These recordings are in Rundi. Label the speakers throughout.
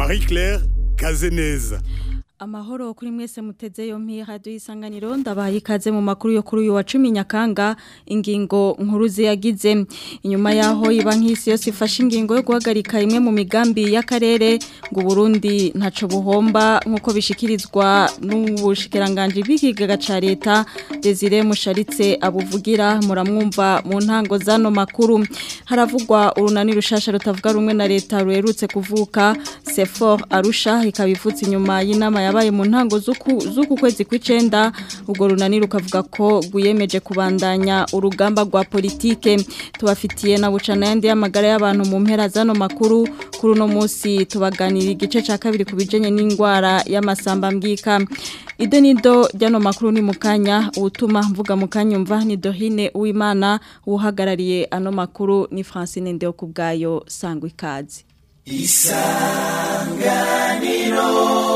Speaker 1: Marie Claire Kazeneza
Speaker 2: Amahoro kuri mwese muteze yompi radio isanganiro ndabaye ikaze mu makuru yo kuri uyu wa 10 nyakanga ingingo nkuru ziyagize inyuma yaho iba nk'isi yose ifashe ingingo yo guhagarika imwe mu migambi y'akarere ngo Burundi ntaco buhomba nkuko bishikirizwa n'ubushikiranganje bw'ikigaga ca leta Desire Musharitse abuvugira muramwumva mu ntango zano makuru haravugwa urunani rushasha rutavuga rumwe na leta ruherutse kuvuka Sefor Arusha ikabivutse inyuma y'inama yabaye mu ntango z'uku kwezi kw'icenda ubwo runani rukavuga ko guyemeje kubandanya urugamba rwa politike tubafitiye na bucana yandi y'amagara y'abantu mu mpera zano makuru kuri uno munsi tubaganira igice ca kabiri ku bijanye n'indwara y'amasamba mbwika ido nido ryano makuru ni mukanya ubutuma mvuga mukanyumva ni Dohine Uwimana uhagarariye ano makuru ni Francine Ndeo kubgayo sangwa ikazi isanganiro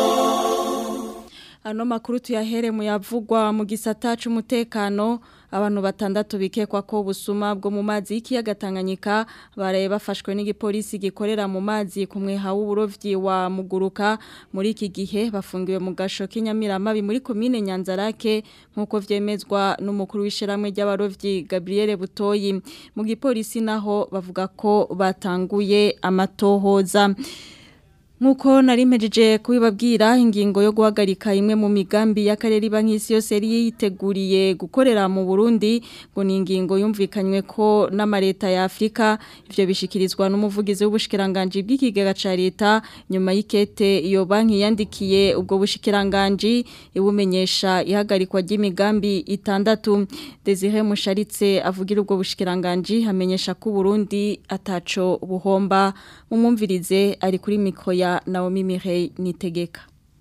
Speaker 2: Ano makuru tuyahere mu yavugwa mu gisata c'umutekano abantu batandatu bikekwa ko busuma bwo mu mazi y'ikiyaga Tanganyika baraye bafashwe n'igipolisi gikorera mu mazi kumwe ha uburovyi wa muguruka muri iki gihe bafungiwe mu gasho k'inyamiramabi muri commune Nyanzarake nkuko vyemezwa n'umukuru w'ishiramwe ry'abarovyi Gabriel Butoyi mu gipolisi naho bavuga ko batanguye amatohoza Nkuko nari mpejeje kubibabwira ingingo yo guhagarika imwe mu migambi y'akarere bank'isi yose yari yiteguriye gukorera mu Burundi ngo ni ingingo yumvikanywe ko n'amareta ya Afrika ivyo bishikirizwa n'umuvugizi w'ubushikiranganje bw'ikigega ca leta nyuma y'ikete iyo banki yandikiye ubwo bushikiranganje ibumenyesha ihagarikwa ry'imigambi itandatu Desire Musharitse avugira ubwo bushikiranganje hamenyesha ko Burundi ataco buhomba mumumvirize ari kuri mikro ya Naomi Mirey Nitegeka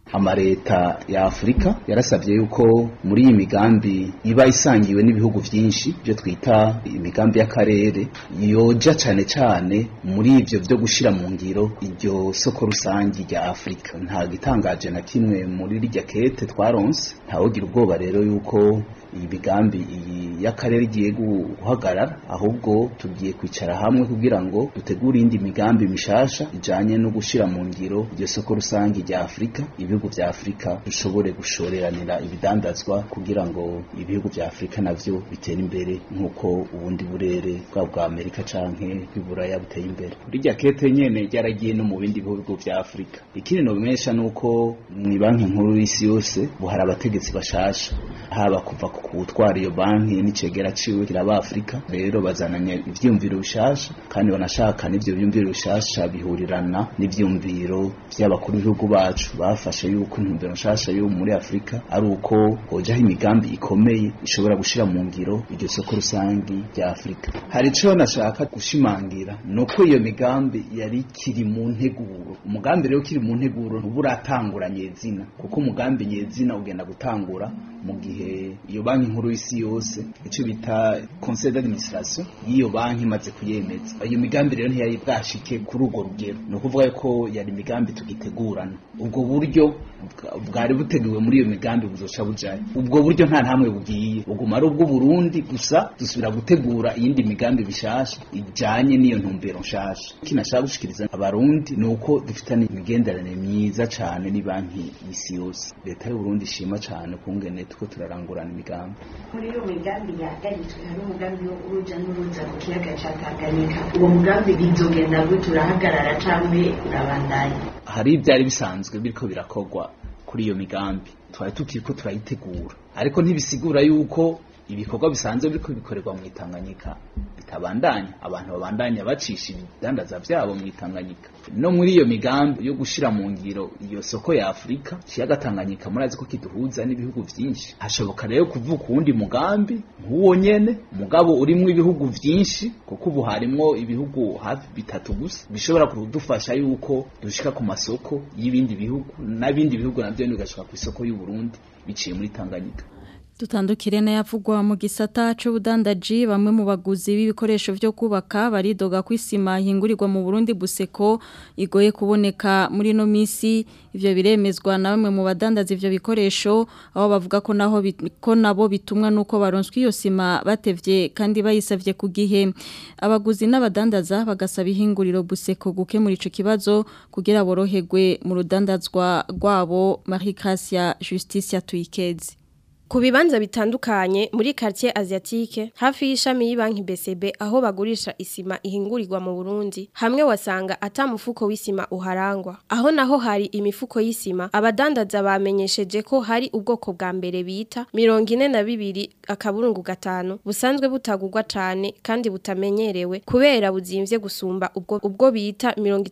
Speaker 3: amareta ya Afrika yarasabye yuko muri iyi migambi iba isangiwe n'ibihugu byinshi byo twita imigambi y'akarere yoja cyane cyane muri ivyo byo gushira mu ngiro iryo soko rusangi rya Afrika nta gitangaje na kimwe muri rijya kete twaronse ntawogira ubwoba rero yuko iyi migambi iyi y'akarere igiye guhagarara ahubwo tugiye kwicara hamwe kugira ngo dutegure indi migambi mishasha ijanye no gushira mu ngiro iryo soko rusangi rya Afrika ibihugu vya Afrika dushobore gushoreranira ibidandazwa kugira ngo ibihugu vya Afrika navyo bitere imbere nkuko ubundi burere bwa bwa Amerika canke bw'Iburaya buteye imbere rijya kete nyene ryaragiye no mu bindi bihugu vya Afrika ikindi no bimesha nuko mu banki nkuru y'isi yose buhari abategetsi bashasha haba kuva ku gutwara iyo banki n'icegera ciwe kiraba Afrika rero bazananye ivyumviro bishasha kandi banashaka n'ivyo byumviro bishasha bihurirana n'ivyumviro by'abakuru b'ibihugu bacu bafashe yuko intumbero nshasha yo muri Afrika ari uko hojaho imigambi ikomeye ishobora gushira mu ngiro iryo soko rusangi rya Afrika hari ico nashaka gushimangira nuko iyo migambi yari kiri mu nteguro umugambi rero kiri mu nteguro ntuburatangura nyezina kuko umugambi nyezina ugenda gutangura mu gihe iyo banki nkuru y'isi yose icyo bita conseil d'administration y'iyo banki imaze kuyemeza iyo migambi rero ntiyari bwashike kuri urwo rugero ni ukuvuga ko yari imigambi tugitegurana ubwo buryo bwari buteguwe muri iyo migambi buzoca bujaye ubwo buryo nta ntamwe bugiye buguma ari ubwo Burundi gusa dusubira gutegura iyindi migambi bishasha ijanye n'iyo ntumbero nshasha kinashaka gushikiriza abarundi ni uko dufitanye imigenderanire myiza cane ni banki y'isi yose leta y'u Burundi ishima cane kungene tuko turarangurana imigambi
Speaker 4: muri iyo migambi yahagaritswe hari umugambi wo uruja n'uruza mu kiyaga ca Tanganyika uwo mugambi bizogenda gute urahagarara canke urabandanya
Speaker 3: hari ibyari bisanzwe biriko birakorwa kuri iyo migambi twari tukiriko turayitegura ariko ntibisigura yuko ibikorwa bisanzwe biriko bikorerwa mu Tanganyika bitabandanya abantu babandanya bacisha ibidandaza vyabo mu Tanganyika no muri iyo migambi yo gushira mu ngiro iyo soko ya Afrika kiyaga Tanganyika murazi ko kiduhuza n'ibihugu vyinshi hashoboka rero kuvuka uwundi mugambi nk'uwo nyene mugabo urimwo ibihugu vyinshi kuko ubu harimwo ibihugu hafi bitatu gusa bishobora kudufasha yuko dushika ku masoko y'ibindi bihugu n'abindi bihugu navyo bigashika ku isoko y'u Burundi biciye muri Tanganyika
Speaker 2: Dutandukire na yavugwa mu gisata c'ubudandaji bamwe mu baguzi b'ibikoresho vyo kubaka baridoga kwisima hingurirwa mu Burundi buseko igoye kuboneka muri no misi ivyo biremezwa na bamwe mu badandaza ivyo bikoresho aho bavuga ko naho ko nabo bitumwa nuko baronswa iyo sima batevye kandi bayisavye ku gihe abaguzi n'abadandaza bagasaba ihinguriro buseko gukemura ico kibazo kugira boroherwe mu rudandazwa rwabo Marie Gracia Justice Tuikezi
Speaker 5: Ku bibanza bitandukanye muri quartier asiatique hafi y'ishami y'ibanki BCB aho bagurisha isima ihingurirwa mu Burundi hamwe wasanga ata mufuko w'isima uharangwa aho naho hari imifuko y'isima abadandaza bamenyesheje ko hari ubwoko bwa mbere bita 42 akaburungu gatanu busanzwe butagurwa cane kandi butamenyerewe kubera buzimvye gusumba ubwo ubwo bita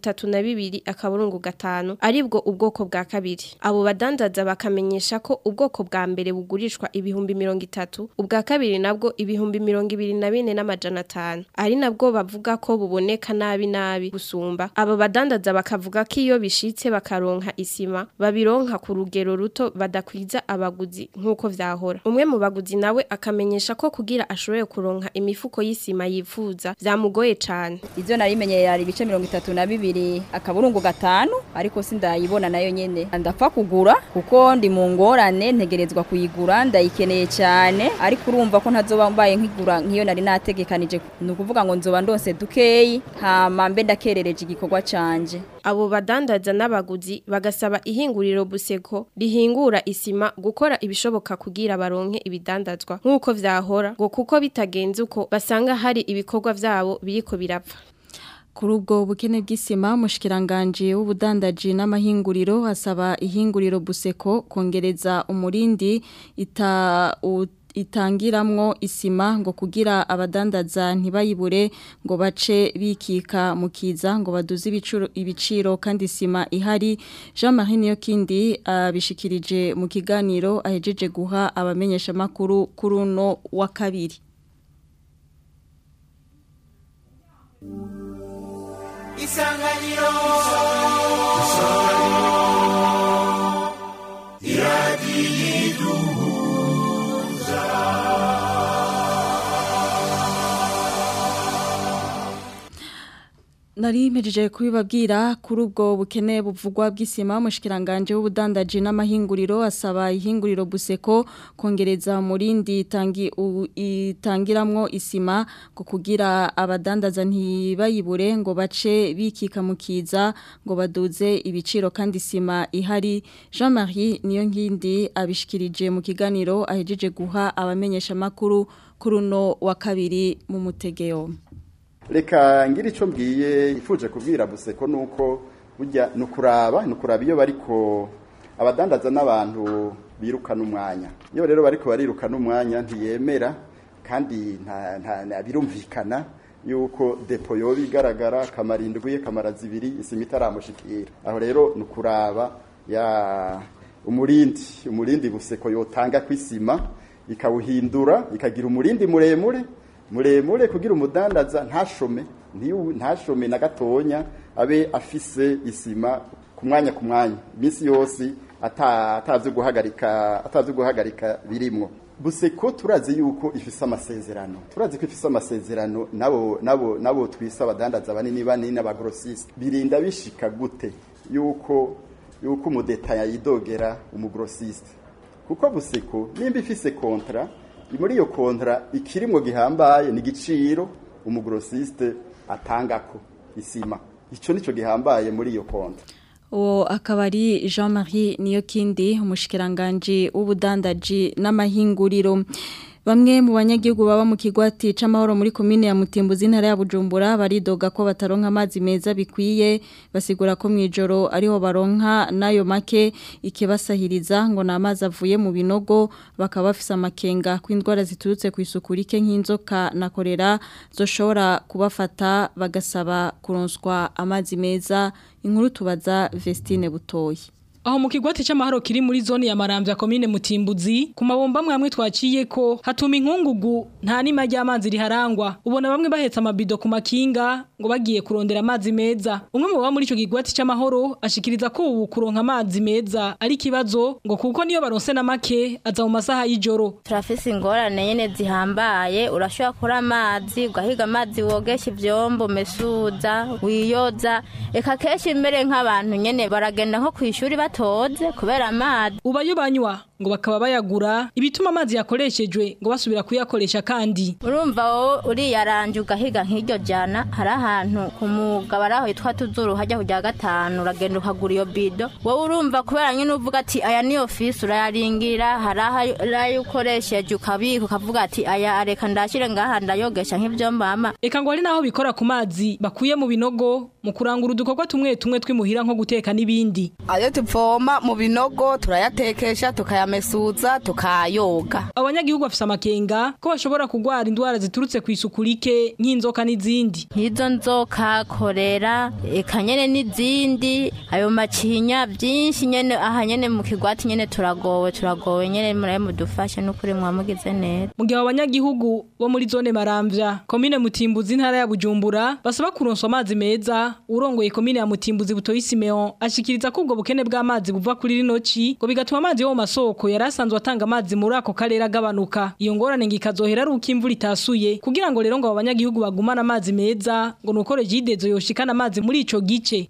Speaker 5: 32 akaburungu gatanu aribwo ubwoko bwa kabiri abo badandaza bakamenyesha ko ubwoko bwa mbere bugurisha bugurishwa ibihumbi mirongo itatu ubwa kabiri nabwo ibihumbi mirongo ibiri na bine n'amajana atanu ari nabwo bavuga ko buboneka nabi nabi gusumba abo badandaza bakavuga ko iyo bishitse bakaronka isima babironka ku rugero ruto badakwiza abaguzi nk'uko vyahora umwe mu baguzi nawe akamenyesha ko kugira ashoboye kuronka imifuko y'isima yifuza vyamugoye cane
Speaker 6: ivyo narimenyeye yari ibice mirongo itatu na bibiri akaburungu gatanu ariko sindayibona nayo nyene ndapfa kugura kuko ndi mu ngorane ntegerezwa kuyigura ndayikeneye cyane ariko urumva ko ntazoba mbaye nkigura nk'iyo nari nategekanije ni ukuvuga ngo nzoba ndose dukeyi hama mbe ndakerereje igikorwa canje
Speaker 5: abo badandaza n'abaguzi bagasaba ihinguriro buseko rihingura isima gukora ibishoboka kugira baronke ibidandazwa nk'uko vyahora ngo kuko bitagenze uko basanga hari ibikorwa vyabo biriko birapfa
Speaker 2: Kuri ubwo bukene bw'isima mushikiranganje w'ubudandaji n'amahinguriro asaba ihinguriro buseko kongereza umurindi ita u, itangiramwo isima ngo kugira abadandaza ntibayibure ngo bace bikika mukiza ngo baduze ibiciro ibiciro kandi isima ihari Jean Marie Niyokindi abishikirije mu kiganiro ahejeje guha abamenyesha makuru kuruno wa kabiri
Speaker 7: isanganiro isanganiro iradiyiduhuza
Speaker 2: Nari mpejeje kubibabwira kuri ubwo bukene buvugwa bw'isima mushikiranganje w'ubudandaji n'amahinguriro asaba ihinguriro buseko kongereza murindi itangi itangiramwo isima ngo kugira abadandaza ntibayibure ngo bace bikika mukiza ngo baduze ibiciro kandi isima ihari Jean Marie niyo nkindi abishikirije mu kiganiro ahejeje guha abamenyesha makuru kuruno wa kabiri mu mutegeo
Speaker 8: reka ngira icyo mbwiye ifuje kubwira buseko nuko burya nukuraba nukuraba iyo bariko abadandaza n'abantu birukana umwanya iyo rero bariko barirukana umwanya ntiyemera kandi nta birumvikana yuko depo yoba igaragara kamara indwi kamara zibiri isima itaramushikira aho rero nukuraba ya umurindi umurindi buseko yotanga kw'isima ikawuhindura ikagira umurindi muremure muremure kugira umudandaza ntashome ntashome na gatonya abe afise isima ku mwanya ku mwanya iminsi yose atazi guhagarika atazi guhagarika birimwo buseko turazi yuko ifise amasezerano turazi ko ifise amasezerano nabo nabo nabo twisa abadandaza banini banini n'abagrosiste birinda bishika gute yuko yuko umudetaya yidogera umugrosiste kuko buseko nimba ifise kontra muri iyo kontra ikirimwo gihambaye ni igiciro umugrosiste atangako isima icyo nicyo gihambaye muri iyo kontra
Speaker 2: uwo akaba ari jean marie niyo kindi umushikiranganje w'ubudandaji n'amahinguriro Bamwe mu banyagihugu baba mu kigwati c'amahoro muri komine ya Mutimbuzi ntara ya Bujumbura baridoga ko bataronka amazi meza bikwiye basigura ko mwijoro ariho baronka nayo make ikibasahiriza ngo na amazi avuye mu binogo bakaba bafise amakenga kw'indwara ziturutse ku isuku rike nk'inzoka na korera zoshobora kubafata bagasaba kuronswa amazi meza inkuru tubaza Vestine Butoyi
Speaker 9: aho mu kigwati c'amahoro kiri muri zone ya Maramvya commune Mutimbuzi ku mabomba mwamwe twaciye ko hatuma inkungugu nta nima ry'amazi riharangwa ubona bamwe bahetse amabido ku makinga ngo bagiye kurondera amazi meza umwe mu baba muri ico kigwati c'amahoro ashikiriza ko ubu kuronka amazi meza ari kibazo ngo kuko niyo baronse na make aza mu masaha y'ijoro
Speaker 10: turafise ingorane nyene zihambaye urashobora kuri amazi ugahiga amazi wogesha ivyombo mesuza wiyoza eka kenshi mbere nk'abantu nyene baragenda nko kw'ishuri batoze kubera amazi
Speaker 9: ubayo banywa ngo bakaba bayagura ibituma amazi yakoreshejwe ngo basubira kuyakoresha kandi
Speaker 10: urumva wowe uriyaranje ugahiga nk'iryo jana hari ahantu ku mugabara aho hitwa tuzuru hajya kujya gatanu uragenda ukagura iyo bido wowe urumva kubera nyine uvuga ati aya niyo fisi urayaringira hari ayo ukoresheje ukabika ukavuga ati aya areka ndashyire ngaha ndayogesha nk'ibyo mbama
Speaker 9: reka ngo ari naho bikora ku mazi bakuye mu binogo mu kurangura udukorwa tumwe tumwe twimuhira nko guteka n'ibindi
Speaker 11: ayo tuvoma mu binogo turayatekesha tukayamesuza tukayoga
Speaker 9: abanyagihugu bafise amakenga ko bashobora kugwara indwara ziturutse ku isuku rike nk'inzoka n'izindi
Speaker 10: nk'izo nzoka korera eka nyene n'izindi ayo macinya byinshi nyene aha nyene mu kigwati nyene turagowe turagowe nyene muraye mudufashe n'ukuri mwamugize neza
Speaker 9: mu gihe abanyagihugu bo muri zone maramvya komine mutimbuzi intara ya bujumbura basaba kuronswa amazi meza urongoye komine ya mutimbuzi butoyi simeon ashikiriza ko ubwo bukene bw'amazi buva kuri rino ci ngo bigatuma amazi yo mu masoko yari asanzwe atanga amazi muri ako karere agabanuka iyo ngorane ngo ikazohera ari uko imvura itasuye kugira ngo rero ngo abo banyagihugu bagumane amazi meza ngo nuko regidezo yoshikana amazi muri ico gice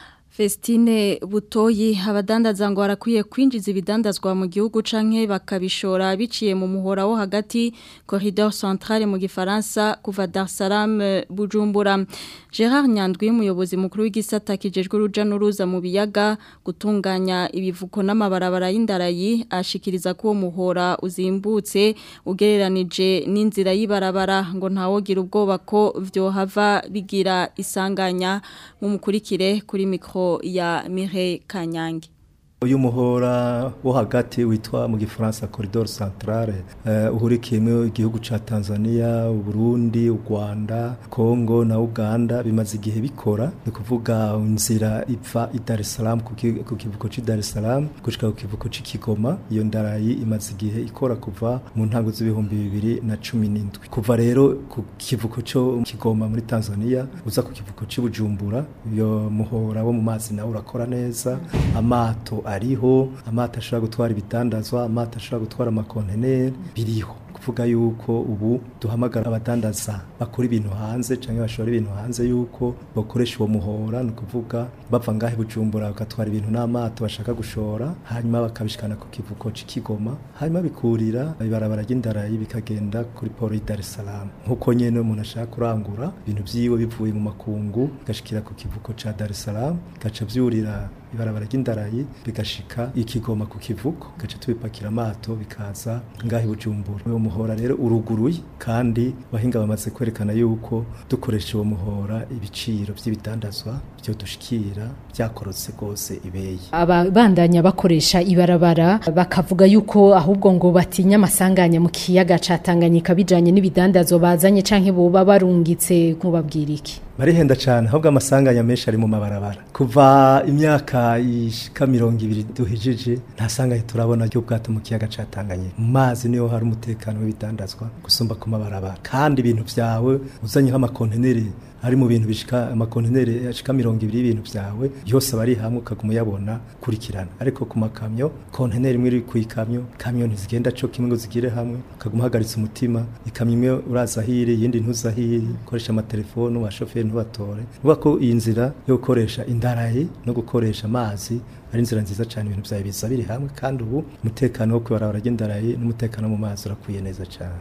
Speaker 2: Festine butoyi abadandaza ngo barakwiye kwinjiza ibidandazwa mu gihugu canke bakabishora biciye mu muhora wo hagati corridor centrale mu gifaransa kuva Dar es Salaam Bujumbura Gerard Nyandwi umuyobozi mukuru w'igisata kijejwe uruja n'uruza mu biyaga gutunganya ibivuko n'amabarabara y'indarayi ashikiriza ko uwo muhora uzimbutse ugereranije n'inzira y'ibarabara ngo ntawogira ubwoba ko vyohava bigira isanganya mu mukurikire kuri mikro ya Mireille Kanyange
Speaker 12: uyu muhora wo hagati witwa mu gifaransa corridor centrale uh, uhurikiyemo igihugu ca Tanzania Burundi u Rwanda Kongo na Uganda bimaze igihe bikora ni kuvuga inzira ipfa i Dar es Salaam ku kivuko ci Dar es Salaam gushika ku kivuko ci Kigoma iyo ndarayi imaze igihe ikora kuva mu ntango z'ibihumbi bibiri na cumi n'indwi kuva rero ku kivuko cyo Kigoma muri Tanzania uza ku kivuko ci Bujumbura iyo muhora wo mu mazi nawe urakora neza amato ariho amata ashobora gutwara ibitandazwa amata ashobora gutwara amakonteneri biriho kuvuga yuko ubu duhamagara abadandaza bakora ibintu hanze cyangwa bashora ibintu hanze yuko bakoresha uwo muhora ni ukuvuga bava ngahe bujumbura bagatwara ibintu n'amato bashaka gushora hanyuma bakabishikana ku kivuko c'ikigoma hanyuma bikurira ibarabara ry'indarayi bikagenda kuri poro y'i Dar es Salaam nkuko nyene umuntu ashaka kurangura ibintu vyiwe bivuye mu makungu bigashikira ku kivuko ca Dar es Salaam gaca vyurira ibarabara ry'indarayi bigashika ikigoma ku kivuko gaca tubipakira amato bikaza ngahe bujumbura uwo muhora rero uruguruye kandi bahinga bamaze kwerekana yuko dukoresha uwo muhora ibiciro by'ibitandazwa byo dushikira byakorotse rwose ibeye
Speaker 13: ababandanya bakoresha ibarabara bakavuga yuko ahubwo ngo batinya amasanganya mu kiyaga ca Tanganyika bijanye n'ibidandazwa bazanye canke boba barungitse nkubabwira iki
Speaker 12: barihenda cyane ahubwo amasanganya menshi ari mu mabarabara kuva imyaka ishika mirongo ibiri duhijije nta sanganya turabona ryo bwato mu kiyaga ca Tanganyika mu mazi niho hari umutekano w'ibitandazwa gusumba ku mabarabara kandi ibintu vyawe uzanye nk'amakonteneri hari mu bintu bishika amakonteneri ashika mirongo ibiri y'ibintu vyawe yose bari hamwe ukaguma uyabona kurikirana ariko ku makamyo konteneri imwe iri ku ikamyo kamyo ntizigenda co kimwe ngo zigire hamwe ukaguma uhagaritse umutima ikamyo imwe uraza hiri iyindi ntuza hiri ukoresha amatelefone abashoferi ntubatore uvuga ko iyi nzira yo gukoresha indarayi no gukoresha amazi ari inzira nziza cyane ibintu byawe biza biri hamwe kandi ubu umutekano wo kwibarabara ry'indarayi n'umutekano mu mazi urakwiye neza cyane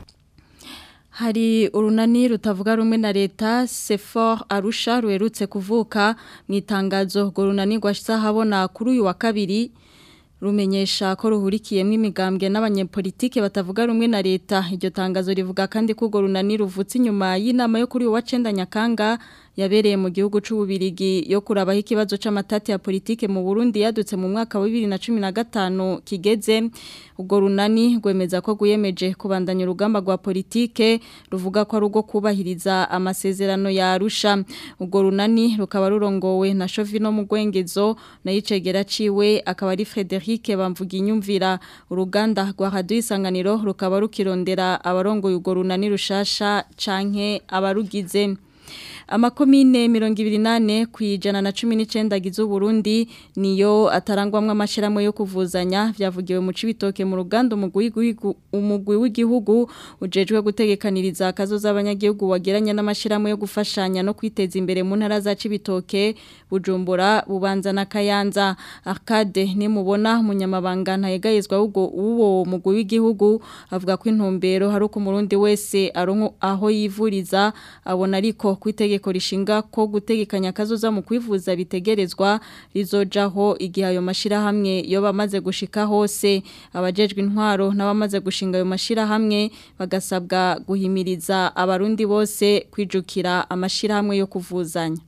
Speaker 2: Hari urunani rutavuga rumwe na leta Sefor Arusha ruherutse kuvuka mu itangazo ngo runani rwashyize habona kuri uyu wa kabiri rumenyesha ko ruhurikiyemo imigambwe n'abanyepolitike batavuga rumwe na leta iryo tangazo rivuga kandi ko urwo runani ruvutse inyuma y'inama yo kuri uyu wa cenda nyakanga yabereye mu gihugu c'ububirigi yo kurabaho ikibazo c'amatati ya politike mu Burundi yadutse mu mwaka wa 2015 kigeze ubwo runani gwemeza ko guyemeje kubandanya urugamba rwa politike ruvuga ko ari ugo kubahiriza amasezerano ya Arusha ubwo runani rukaba rurongowe na Shovino Mugwengezo na yicegera ciwe akaba ari Frederic bamvuga inyumvira uruganda rwa Radio Isanganiro rukaba rukirondera abarongoye urwo runani rushasha canke abarugize amakomine mirongo ibiri nane ku ijana na cumi n'icyenda agize uburundi niyo atarangwamo amashyirahamwe yo kuvuzanya byavugiwe mu cibitoke mu ruganda umugwi w'igihugu ujejwe gutegekaniriza akazo z'abanyagihugu wageranye n'amashyirahamwe yo gufashanya no kwiteza imbere mu ntara za cibitoke bujumbura bubanza na kayanza arcade nimubona umunyamabanga ntayegayezwa w'uwo mugwi w'igihugu avuga ko intumbero hari uko umurundi wese aronko aho yivuriza abona ariko kwitege itegeko rishinga ko gutegekanya kazoza mu kwivuza bitegerezwa rizojaho igihe ayo mashirahamwe yo bamaze gushika hose abajejwe intwaro n'abamaze gushinga ayo mashirahamwe bagasabwa guhimiriza abarundi bose kwijukira amashirahamwe yo kuvuzanya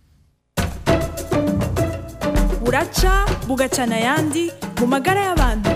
Speaker 14: buraca bugacana yandi mu magara y'abantu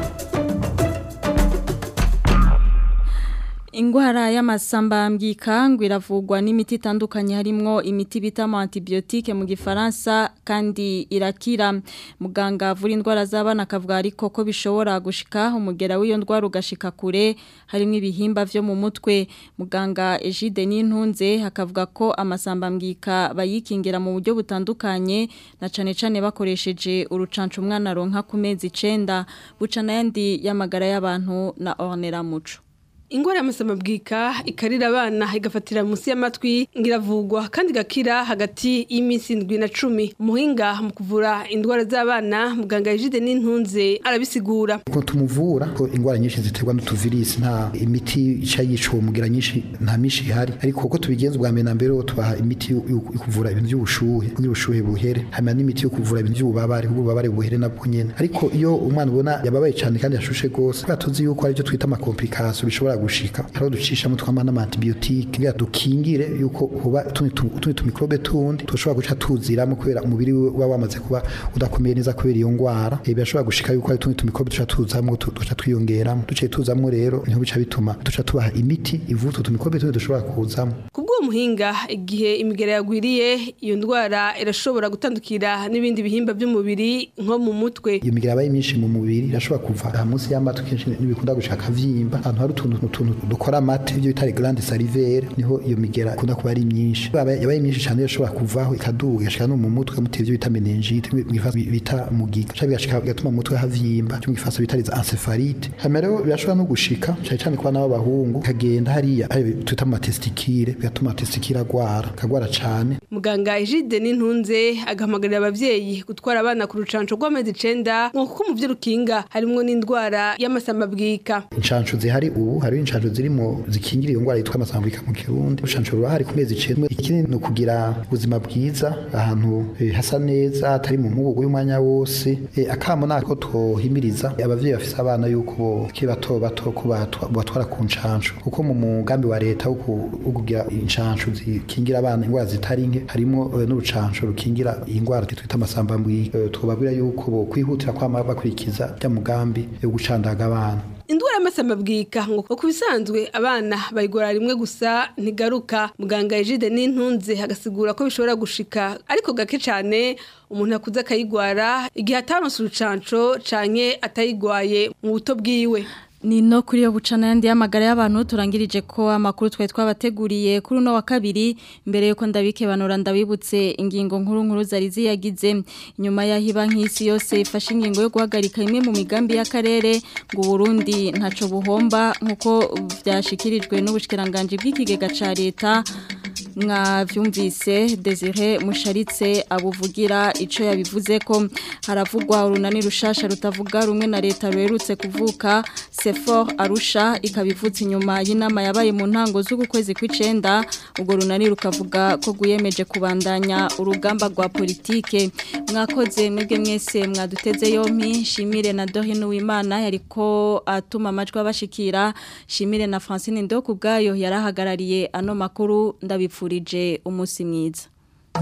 Speaker 2: Ingwara y'amasamba mbwika ngo iravugwa n'imiti itandukanye harimwo imiti bita antibiotique mu gifaransa kandi irakira muganga avura indwara z'abana akavuga ariko ko bishobora gushika umugera w'iyo ndwara ugashika kure harimo ibihimba vyo mu mutwe muganga Egide Nintunze akavuga ko amasamba mbwika bayikingira mu buryo butandukanye na cane cane bakoresheje urucanco umwana ronka ku mezi 9 bucana yandi y'amagara y'abantu na Ornera Muco
Speaker 15: ingwara y'amasamabwika ikarira abana igafatira munsi y'amatwi ngiravugwa kandi gakira hagati y'iminsi indwi na cumi umuhinga mu kuvura indwara z'abana muganga Egide n'intunze arabisigura
Speaker 16: ko tumuvura ko ingwara nyinshi ziterwa n'utuvirisi nta imiti ica yica uwo mugira nyinshi nta mishi ihari ariko kuko tubigenza ubwa mbere na mbere tubaha imiti yo kuvura ibintu by'ubushuhe kugira ubushuhe buhere hanyuma n'imiti yo kuvura ibintu by'ububabare kugira ububabare buhere nabwo nyene ariko iyo umwana ubona yababaye cyane kandi yashushe gose kubera tuzi yuko aribyo twita amakomplikasiyo bishobora gushika hariho ducishamo twama n'amantibiyotike kugira dukingire yuko hoba utundi tumikrobe tundi dushobora guca tuziramo kubera umubiri uba wamaze kuba udakomeye neza kubera iyo ngwara birashobora gushika yuko hari utundi tumikrobe duca tuzamwo duca twiyongeramo duciye tuzamwo rero niho bica bituma duca tubaha imiti ivura utwo tumikrobe tundi dushobora kuzamo
Speaker 15: kubw'uwo muhinga igihe imigera yagwiriye iyo ndwara irashobora gutandukira n'ibindi bihimba by'umubiri nko mu mutwe
Speaker 16: iyo migera yabaye myinshi mu mubiri irashobora kuva munsi y'amatwi kenshi n'ibikunda gushaka vyimba ahantu hari utuntu utuntu dukora amate ibyo bita grande salivaire niho iyo migera ikunda kuba ari myinshi yabaye myinshi cyane irashobora kuvaho ikaduga igashika no mu mutwe muteye ibyo bita meningite mwifasa bita mugiga cyangwa bigashika bigatuma mu mutwe havyimba cyo mwifasa bita les encephalite hama rero birashobora no gushika cyane cyane kwa nabo bahungu kagenda hariya twita mu testikire bigatuma testikire agwara kagwara cyane
Speaker 15: muganga Egide n'intunze agahamagarira abavyeyi gutwara abana ku rucanco rw'amezi 9 ngo kuko mu byo rukinga harimo n'indwara y'amasamabwika
Speaker 16: incanco zihari ubu hari incanco zirimo zikingira iyo ndwara yitwa amasambika mu kirundi urucanco ruba hari ku mezi 9 ikindi ni ukugira ubuzima bwiza ahantu hasa neza atari mu mubugo y'umwanya wose akamo nako tohimiriza abavyeyi bafise abana yuko kiri bato bato ko batwara ku ncanco kuko mu mugambi wa leta wo kugira incanco zikingira abana indwara zitari nke harimo n'urucanco rukingira indwara twita amasambambwika twobabwira yuko bo kwihutira kwama bakurikiza bya mugambi yo gucandaga abana
Speaker 15: indwara y'amasamabwika ngo ku bisanzwe abana bayigora rimwe gusa ntigaruka muganga Egide n'intunze agasigura ko bishobora gushika ariko gake cyane umuntu akuze akayigwara igihe ataronse urucanco canke atayigwaye mu buto bwiwe
Speaker 2: ni no kuri yo bucana yandi y'amagara y'abantu turangirije ko amakuru twari twabateguriye kuri uno wa kabiri mbere yuko ndabike banura ndabibutse ingingo nkuru nkuru zari ziyagize nyuma y'aho iba nk'isi yose ifashe ingingo yo guhagarika imwe mu migambi y'akarere ngo Burundi ntaco buhomba nk'uko byashikirijwe n'ubushikiranganje bw'ikigega ca leta mwavyumvise Desire Musharitse abuvugira ico yabivuze ko haravugwa urunani rushasha rutavuga rumwe na leta ruherutse kuvuka Sefor Arusha ikabivutse inyuma y'inama yabaye mu ntango z'uku kwezi kw'icenda ubwo runani rukavuga ko guyemeje kubandanya urugamba rwa politike mwakoze mwebwe mwese mwaduteze yompi shimire na Dorine Uwimana yariko atuma amajwi abashikira shimire na Francine Ndo kubgayo yarahagarariye ano makuru ndabipfurije umunsi mwiza